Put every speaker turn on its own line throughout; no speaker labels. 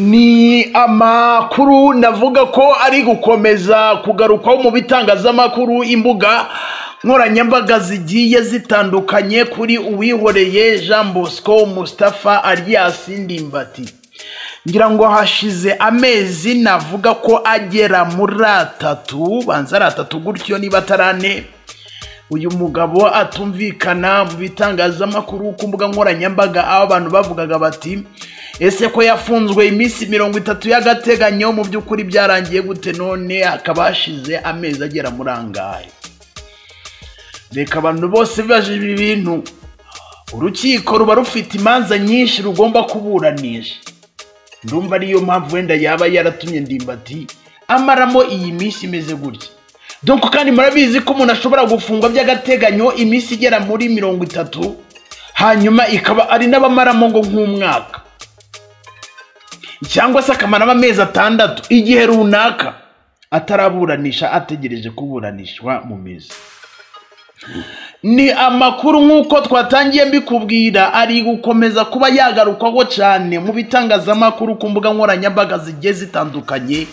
Ni amakuru navuga ko ari gukomeza kugarukwaho mu bitangazamakuru imbuga nkoranyambaga zigiye zitandukanye kuri uwihoreye Jean Bosco Mustapha Alias Ndimbati ngira ngo hashize amezi navuga ko agera muri atatu banza ari atatu gutyo niba atari ane uyu mugabo atumvikana mu bitangazamakuru ku mbuga nkoranyambaga aho abantu bavugaga bati ese ko yafunzwe iminsi mirongo itatu y'agateganyo mu by'ukuri byarangiye gute none hakaba hashize amezi agera muri angahe reka abantu bose bibajije ibi bintu urukiko ruba rufite imanza nyinshi rugomba kuburanisha ndumva ariyo mpamvu wenda yaba yaratumye ndimbati amaramo iyi minsi imeze gutya donko kandi murabizi ko umuntu ashobora gufungwa by'agateganyo iminsi igera muri mirongo itatu hanyuma ikaba ari n'abamaramo ngo nk'umwaka cyangwa se akamaramo amezi atandatu igihe runaka ataraburanisha ategereje kuburanishwa mu mizi ni amakuru nk'uko twatangiye mbikubwira ari gukomeza kuba yagarukwaho cyane mu bitangazamakuru ku mbuga nkoranyambaga zigiye zitandukanye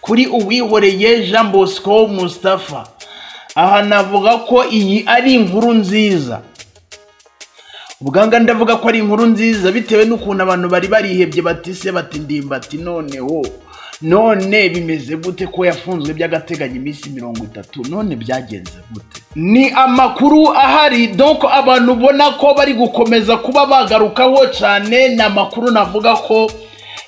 kuri uwihoreye jean bosco mustapha aha navuga ko iyi ari inkuru nziza ubwanga ndavuga ko ari inkuru nziza bitewe n'ukuntu abantu bari barihebye batise batindimbati noneho none bimeze gute ko yafunzwe by'agateganyo iminsi mirongo itatu none byagenze gute ni amakuru ahari doko abantu ubona ko bari gukomeza kuba bagarukaho cyane ni amakuru navuga ko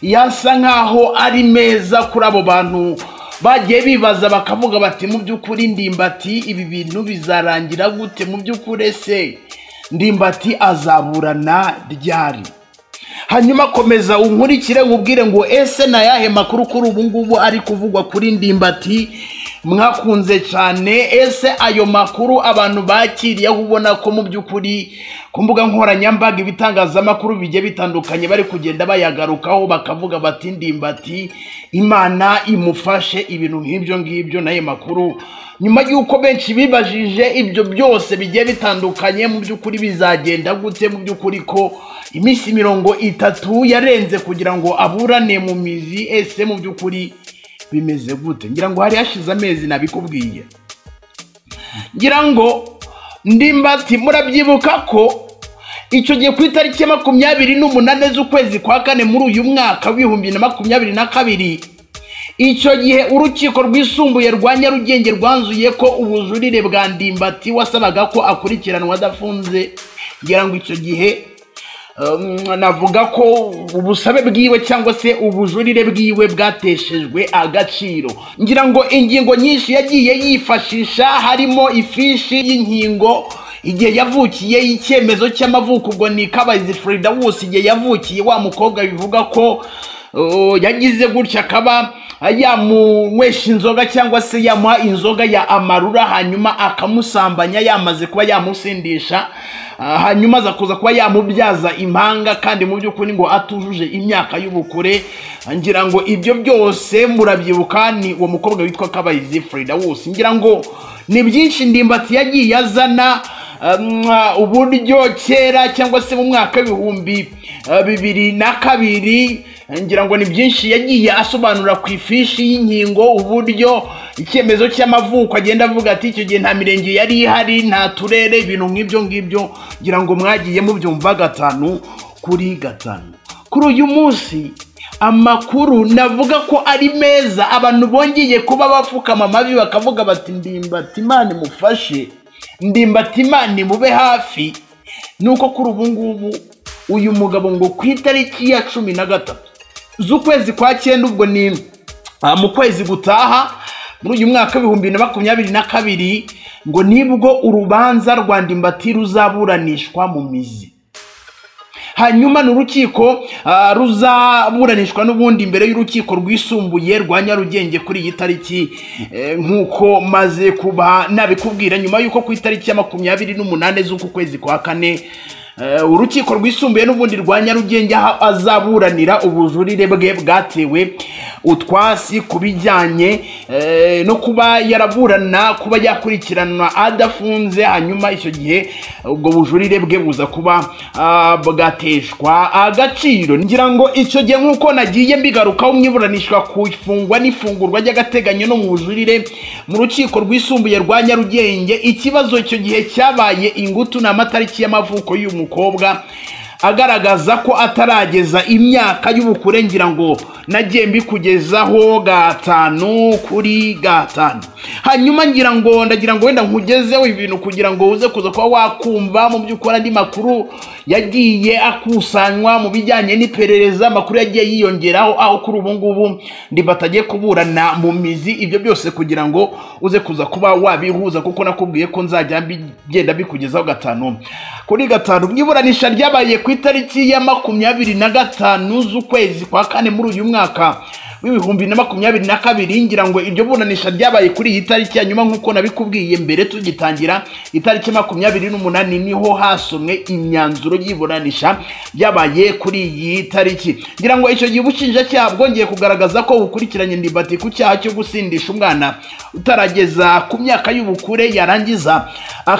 yasa nk'aho ari meza kuri abo bantu bagiye bibaza bakavuga bati mu by'ukuri ndimbati ibi bintu bizarangira gute mu by'ukuri ese ndimbati azaburana ryari hanyuma komeza unkurikire nkubwire ngo ese na yahe makuru kuri ubu ngubu ari kuvugwa kuri ndimbati mwakunze cyane ese ayo makuru abantu bakiriye aho ubona ko mu by'ukuri ku mbuga nkoranyambaga ibitangazamakuru bigiye bitandukanye bari kugenda bayagarukaho bakavuga bati ndimbati imana imufashe ibintu nk'ibyo ngibyo n'ayo makuru nyuma y'uko benshi bibajije ibyo byose bigiye bitandukanye mu by'ukuri bizagenda gute mu by'ukuri ko iminsi mirongo itatu yarenze kugira ngo aburane mu mizi ese mu by'ukuri bimeze gute ngira ngo hari hashize amezi nabikubwiye ngira ngo ndimbati murabyibuka ko icyo gihe ku itariki ya makumyabiri n'umunani z'ukwezi kwa kane muri uyu mwaka w'ibihumbi na makumyabiri na kabiri icyo gihe urukiko rwisumbuye rwa nyarugenge rwanzuye ko ubujurire bwa ndimbati wasabaga ko akurikiranwa adafunze ngira ngo icyo gihe navuga ko ubusabe bwiwe cyangwa se ubujurire bwiwe bwateshejwe agaciro ngira ngo ingingo nyinshi yagiye yifashisha harimo ifishi y'inkingo igihe yavukiye icyemezo cy'amavuko ubwo ni kabayizi ferida wose igihe yavukiye wa mukobwa bivuga ko yagize gutya akaba yamunywesha inzoga cyangwa se yamuha inzoga ya amarura hanyuma akamusambanya yamaze kuba yamusindisha hanyuma aza kuza kuba yamubyaza impanga kandi mu by'ukuri ngo atujuje imyaka y'ubukure ngira ngo ibyo byose murabyibuka ni uwo mukobwa witwa kabayizi ferida wose ngira ngo ni byinshi ndimbati yagiye azana uburyo kera cyangwa se mu mwaka w'ibihumbi bibiri na kabiri ngira ngo ni byinshi yagiye asobanura ku ifishi y'inkingo uburyo icyemezo cy'amavuko agenda avuga ati icyo gihe nta mirenge yari ihari nta turere ibintu nk'ibyo ngibyo ngira ngo mwagiye mubyumva gatanu kuri gatanu kuri uyu munsi amakuru navuga ko ari meza abantu bongeye kuba bapfukama amavi bakavuga bati ndimbati imana imufashe ndimbati imana imube hafi ni uko kuri ubu ngubu uyu mugabo ngo ku itariki ya cumi na gatatu z'ukwezi kwa cyenda ubwo ni mu kwezi gutaha muri uyu mwaka w'ibihumbi na makumyabiri na kabiri ngo nibwo urubanza rwa ndimbati ruzaburanishwa mu mizi hanyuma ni urukiko ruzaburanishwa n'ubundi imbere y'urukiko rwisumbuye rwa nyarugenge kuri iyi tariki nk'uko maze kuba nabikubwira nyuma y'uko ku itariki ya makumyabiri n'umunani z'uku kwezi kwa kane Eh, urukiko rwisumbuye n'ubundi rwa nyarugenge aho azaburanira ubujurire bwe bwatewe utwasi ku bijyanye eh, no kuba yaraburana kuba yakurikiranwa adafunze hanyuma icyo gihe ubwo bujurire bwe buza kuba ah, bwateshwa agaciro ngira ngo icyo gihe nk'uko nagiye mbigarukaho mwiburanishwa ku ifungwa n'ifungurwa ry'agateganyo no mu bujurire mu rukiko rwisumbuye rwa nyarugenge ikibazo icyo gihe cyabaye ingutu ni amatariki y'amavuko y'uyu mukobwa agaragaza ko atarageza imyaka y'ubukure ngira ngo nagiye mbikugezaho gatanu kuri gatanu hanyuma ngira ngo ndagira ngo wenda nkugezeho ibintu kugira ngo uze kuza kuba wakumva mu by'ukuri andi makuru yagiye akusanywa mu bijyanye n'iperereza amakuru yagiye yiyongeraho aho kuri ubu ngubu ndi batajye kuburana mu mizi ibyo byose kugira ngo uze kuza kuba wabihuza kuko nakubwiye ko nzajya mbi- ngenda bikugezaho gatanu kuri gatanu mu iburanisha ryabaye ku itariki ya makumyabiri na gatanu z'ukwezi kwa kane muri uyu mwaka w'ibihumbi na makumyabiri na kabiri ngira ngo iryo buranisha ryabaye kuri iyi tariki ya nyuma nk'uko nabikubwiye mbere tugitangira itariki makumyabiri n'umunani niho hasomwe imyanzuro y'iburanisha ryabaye kuri iyi tariki ngira ngo icyo gihe ubushinjacyaha bwongeye kugaragaza ko bukurikiranye ndibati ku cyaha cyo gusindisha umwana utarageza ku myaka y'ubukure yarangiza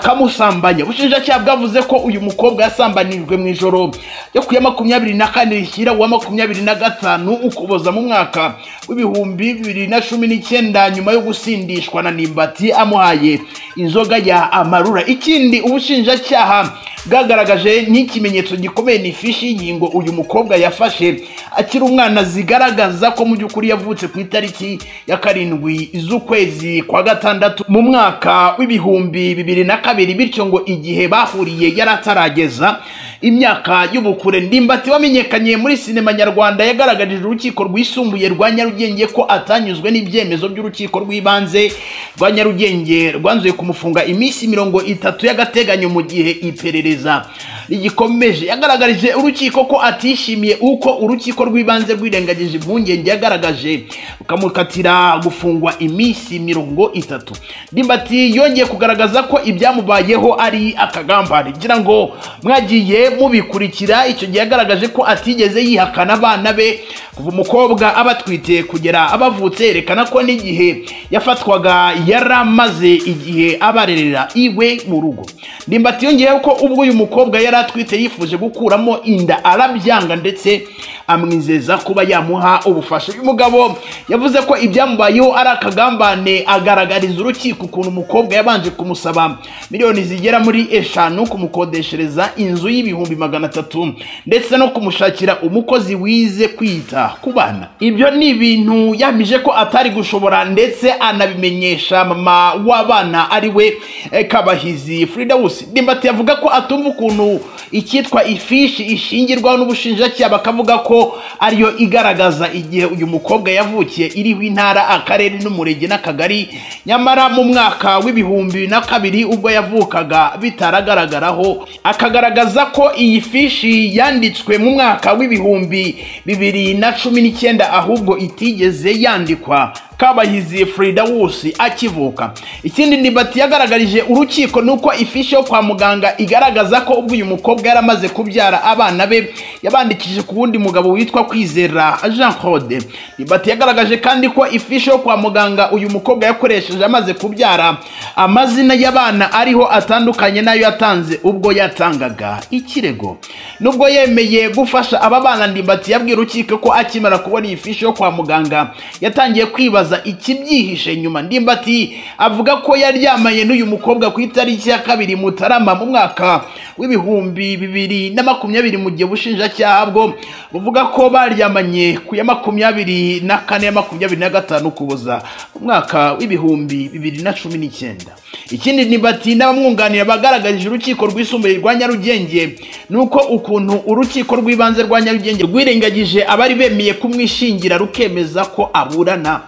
akamusambanya ubushinjacyaha bwavuze ko uyu mukobwa yasambanijwe mu ijoro ryo ku ya makumyabiri na kane rishyira uwa makumyabiri na gatanu ukuboza mu mwaka w'ibihumbi bibiri na cumi n'icyenda nyuma yo gusindishwa na nimbati amuhaye inzoga ya amarura ikindi ubushinjacyaha bwagaragaje n'ikimenyetso gikomeye ni ifishi y'ingingo uyu mukobwa yafashe akiri umwana zigaragaza ko mu by'ukuri yavutse ku itariki ya karindwi z'ukwezi kwa gatandatu mu mwaka w'ibihumbi bibiri na kabiri bityo ngo igihe bahuriye yari atarageza imyaka y'ubukure ndimbati wamenyekanye muri sinema nyarwanda yagaragarije urukiko rwisumbuye rwa nyarugenge ko atanyuzwe n'ibyemezo by'urukiko rw'ibanze rwa nyarugenge rwanzuye kumufunga iminsi mirongo itatu y'agateganyo mu gihe iperereza rigikomeje yagaragarije urukiko ko atishimiye uko urukiko rw'ibanze rwirengagije impungenge yagaragaje rukamukatira gufungwa iminsi mirongo itatu ndimbati yongeye kugaragaza ko ibyamubayeho ari akagambane ngira ngo mwagiye mubikurikira icyo gihe yagaragaje ko atigeze yihakana abana be kuva umukobwa aba atwite kugera abavutse yerekana ko n'igihe yafatwaga yaramaze igihe abarerera iwe mu rugo ndimbati yongeyeho ko ubwo uyu mukobwa yari atwite yifuje gukuramo inda arabyanga ndetse amwizeza kuba yamuha ubufasha uyu mugabo yavuze ko ibyamubayeho ari akagambane agaragariza urukiko ukuntu umukobwa yabanje kumusaba miliyoni zigera muri eshanu kumukodeshereza inzu y'ibihumbi magana atatu ndetse no kumushakira umukozi wize kwita ku bana ibyo ni ibintu yamije ko atari gushobora ndetse anabimenyesha mama w'abana ari we eh, kabahizi frida wusi ndimbati yavuga ko atumva ukuntu icyitwa ifishi ishingirwaho n'ubushinjacyaha bakavuga ko ariyo igaragaza igihe uyu mukobwa yavukiye iriho intara akarere n'umurenge n'akagari nyamara mu mwaka w'ibihumbi na kabiri ubwo yavukaga bitaragaragaraho akagaragaza ko iyi fishi yanditswe mu mwaka w'ibihumbi bibiri na cumi n'icyenda ahubwo itigeze yandikwa kabahizi frida wusi akivuka ikindi ndibati yagaragarije urukiko ni uko ifishi yo kwa muganga igaragaza ko ubwo uyu mukobwa yari amaze kubyara abana be yabandikije ku wundi mugabo witwa kwizera jean claude ndibati yagaragaje kandi ko ifishi yo kwa muganga uyu mukobwa yakoresheje amaze kubyara amazina y'abana ariho atandukanye n'ayo yatanze ubwo yatangaga ikirego nubwo yemeye gufasha aba bana ndimbati yabwiye urukiko ko akimara kubona iyi fishi yo kwa muganga yatangiye kwibaza ikibyihishe nyuma ndimbati avuga ko yaryamanye n'uyu mukobwa ku itariki ya kabiri mutarama mu mwaka w'ibihumbi bibiri na makumyabiri mu gihe ubushinjacyaha bwo buvuga ko baryamanye ku ya makumyabiri na kane ya makumyabiri na gatanu kuboza mu mwaka w'ibihumbi bibiri na cumi n'icyenda ikindi ndimbati n'abamwunganira bagaragarije urukiko rwisumbuye rwa nyarugenge ni uko ukuntu urukiko rw'ibanze rwa nyarugenge rwirengagije abari bemeye kumwishingira rukemeza ko aburana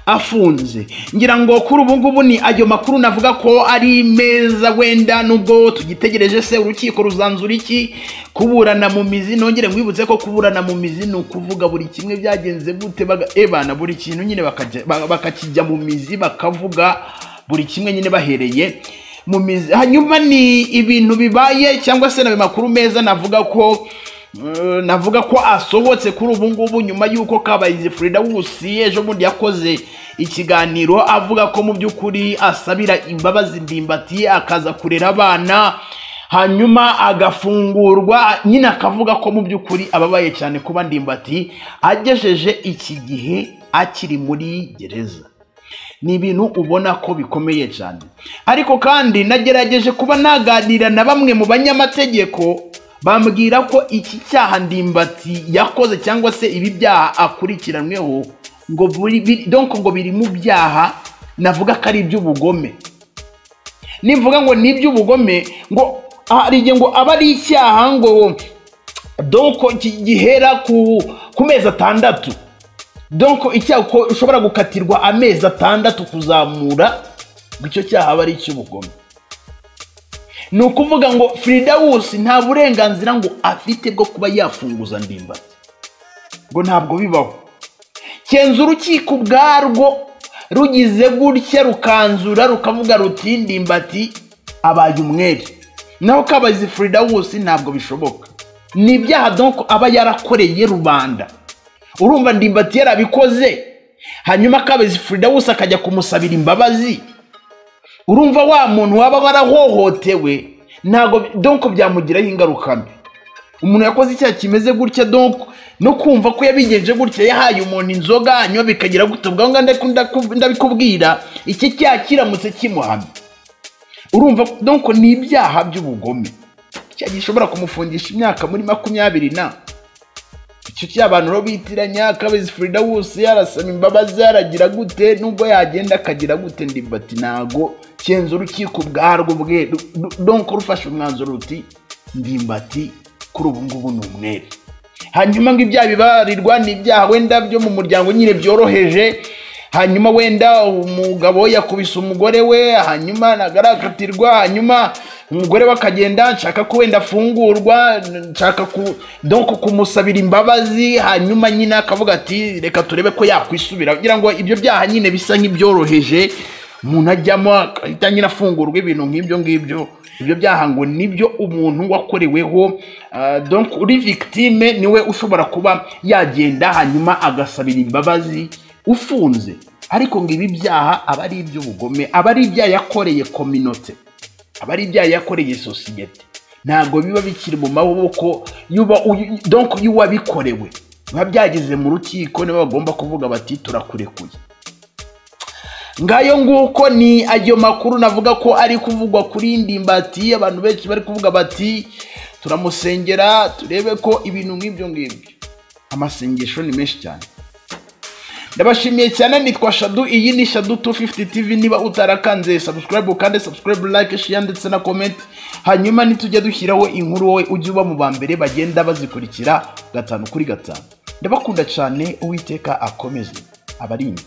afunze ngira ngo kuri ubu ngubu ni ayo makuru navuga ko ari meza wenda nubwo tugitegereje se urukiko ruzanzura iki kuburana mu mizi nongere nkwibutse ko kuburana mu mizi ni ukuvuga buri kimwe byagenze gute baga- ebana buri kintu nyine bakajya- ba- bakakijya mu mizi bakavuga buri kimwe nyine bahereye mu mizi hanyuma ni ibintu bibaye cyangwa se ni makuru meza navuga ko eh, navuga ko asohotse kuri ubu ngubu nyuma y'uko kabayizi Frida Wusi ejo bundi yakoze ikiganiro avuga ko mu by'ukuri asabira imbabazi ndimbati akaza kurera abana hanyuma agafungurwa nyine akavuga ko mu by'ukuri ababaye cyane kuba ndimbati agejeje iki gihe akiri muri gereza ni ibintu ubona ko bikomeye cyane ariko kandi nagerageje kuba naganira na bamwe mu banyamategeko bambwira ko iki cyaha ndimbati yakoze cyangwa se ibi byaha akurikiranweho ngo buri bi- donc ngo biri mu byaha navuga ko ari iby'ubugome nivuga ngo ni iby'ubugome ngo hari igihe ngo aba ari icyaha ngo donc ki- gihera ku ku mezi atandatu donc icyaha ko ushobora gukatirwa amezi atandatu kuzamura ngo icyo cyaha aba ari icy'ubugome ni ukuvuga ngo Frida Wusi nta burenganzira ngo afite bwo kuba yafunguza ndimbati ngo ntabwo bibaho kenza urukiko ubwarwo rugize gutya rukanzura rukavuga ruti ndimbati abaye umwere naho kabazi Frida Wusi ntabwo bishoboka ni ibyaha donc aba yarakoreye rubanda urumva ndimbati yarabikoze hanyuma kabazi Frida Wusi akajya kumusabira imbabazi urumva wa muntu waba warahohotewe ntabwo donc byamugiraho ingaruka mbi umuntu yakoze icyaha kimeze gutya donc no kumva ko yabigenje gutya yahaye umuntu inzoga hanyuma bikagira gutya ubwo ngaho ndaku- ndaku- ndabikubwira iki cyaha kiramutse kimuhamye urumva donc ni ibyaha by'ubugome icyaha gishobora kumufungisha imyaka muri makumyabiri na icyo cyaha abantu rero bitiranya kabezi Frida Wusi yarasaba imbabazi yaragira gute nubwo yagenda akagira gute ndimbati ntago kenza urukiko ubwarwo bwe ru- ru- donc rufashe umwanzuro ruti ndimbati kuri ubu ngubu ni umwere hanyuma ngo ibyaha bibarirwa ni ibyaha wenda byo mu muryango nyine byoroheje hanyuma wenda umugabo yakubise umugore we hanyuma nagarakatirwa hanyuma umugore we akagenda nshaka ko wenda afungurwa nshaka ku donc kumusabira imbabazi hanyuma nyine akavuga ati reka turebe ko yakwisubira kugira ngo ibyo byaha nyine bisa nk'ibyoroheje umuntu ajyamo ahita nyine afungurwa ibintu nk'ibyo ngibyo ibyo byaha ngo nibyo umuntu wakoreweho ah, donc uri victime niwe ushobora kuba yagenda hanyuma agasabira imbabazi ufunze ariko ngo ibi byaha aba ari iby'ubugome aba ari ibyaha yakoreye kominote aba ari ibyaha yakoreye sosiyete ntabwo biba bikiri mu maboko y'uba- uyu- donc y'uwabikorewe biba byageze mu rukiko nibo bagomba kuvuga bati turakurekuye ngayo nguko ni ayo makuru navuga ko ari kuvugwa kuri ndimbati abantu benshi bari kuvuga bati turamusengera turebe ko ibintu nk'ibyo ngibyo amasengesho ni menshi cyane ndabashimiye cyane nitwa shadu iyi ni shadu 250 tv niba utarakanze subscribe ukande subscribe like share ndetse na comment hanyuma nitujya dushyiraho inkuru wowe ujye uba mu ba mbere bagenda bazikurikira gatanu kuri gatanu ndabakunda cyane uwiteka akomeze abarinde